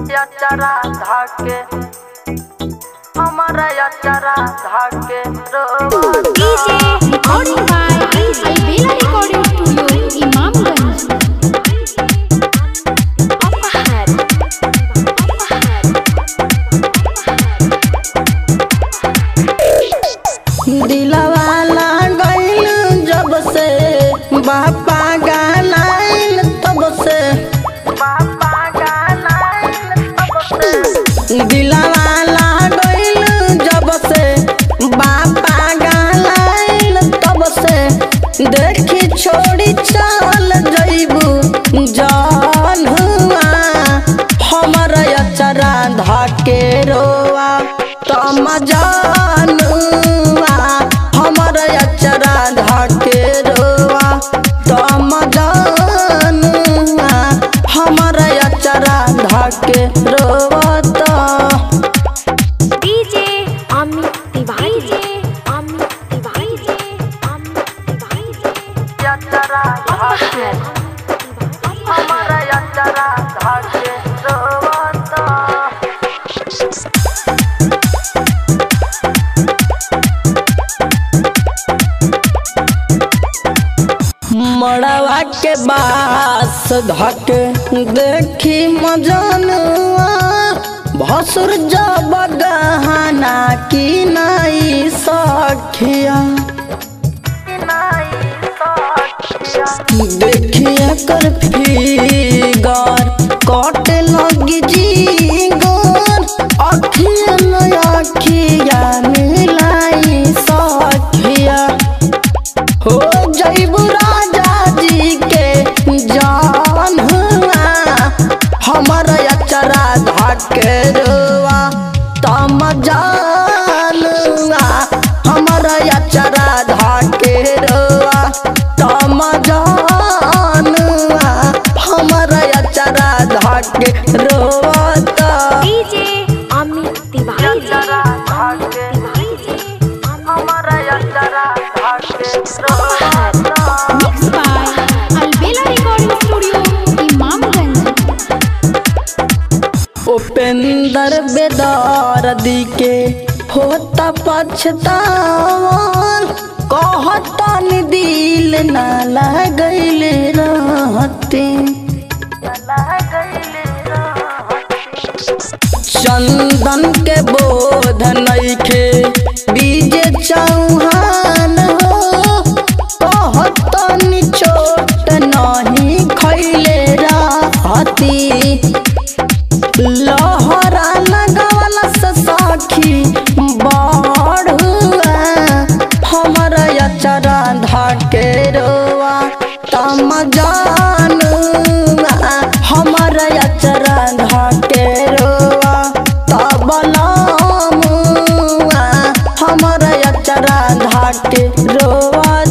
अचरा धाके हमारा अचरा धाके रोवा DJ recording by Albela Recording Studio, Imamganj. Apahar. दिलवाला गइल जब से बापा गानाइल तब से बापा गानाइल तब से दिलवाला गइल जब से बापा गानाइल तब से देखी छोड़ी चल जइबू जान हुआ हमर अचरा धाके रोआ तम जानुआ हमर अचरा धाके रोआ तम जानुआ हमर अचरा धाके रोआ त DJ Amit Tiwari. DJ Amit Tiwari. Amit Tiwari. अचरा धाके हमर अचरा धाके रोआ त मड़वा के बास धक देखी मजनुआ भसुर जब गहना की नाई सखिया देखिए कर फिगर कट लगी जीगर अखिया न अखिया मिलाई सखिया हो जैबू राजा जी के जान हुआ हमर अचरा धाके रुआ तम जानुआ हमर अचरा धाके रुआ तम जानुआ हमर अचरा धाके रुआ त DJ Amit Tiwari. Amit Tiwari. हमर अचरा धाके Apahar. Mixed by Albela Recording Studio, Imamganj. Upendra बेदार दी के होता पछतावन कहता नि दिल न लगैल रहते चंदन के बोध नइखे बीजे चौहान हो कहता नि चोट नहीं खैले रहती लहरा लगावला से साखी बढ़ुआ हमर अचरा धाके रोआ तम जानुआ हमर अचरा धाके रोआ तबला मुआ हमर अचरा धाके रोआ